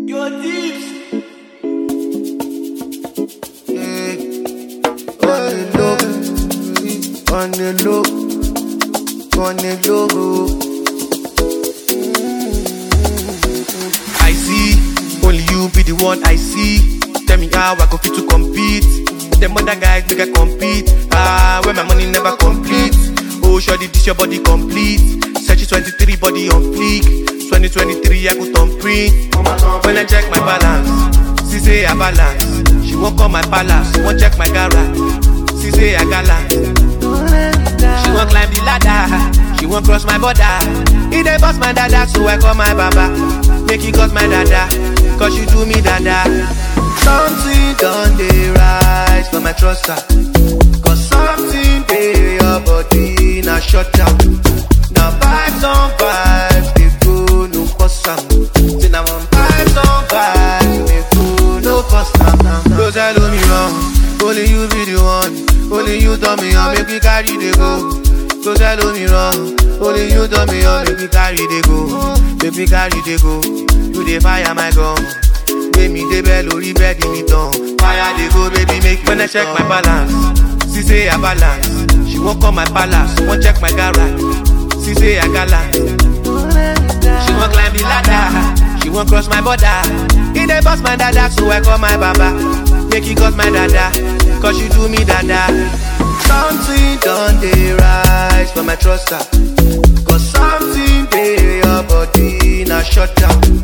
Your tips. on the low, on the low, on the low. I see, only you be the one I see. Tell me how I go fit to compete. Them other guys make I compete. Ah, when my money never complete. Oh, sure, this your body complete. Search 23 body on fleek. 2023 I go turn print. When I check my balance, she say I balance. She won't call my palace, she won't check my garage. She say I gallant. She won't climb the ladder, she won't cross my border. It dey bust my dada, so I call my baba. Make it cut my dada, cause you do me dada. Something done dey rise for my truster. Cause something dey your body na shut down. Now vibes on vibes, they go no cost am. Say now on vibes on vibes, they go no cost am. Go tell me wrong, only you be the one. Only you tell me on, make me carry the go. Go tell me wrong, only you tell me on, make me carry the go. Make me carry the go. You dey fire my gun. Make me dey bell lórí bẹ́ẹ̀dì mi tán. Fire dey go baby make you When I check my balance, she say I balance. She wan come my palace, wan check my garage. She say I gallant. She wan climb the ladder, she wan cross my border. E dey bust my dada, so I call my baba. Make e cut my dada, cause you do me dada. Something done dey rise for my truster. Cause something dey your body na shut down.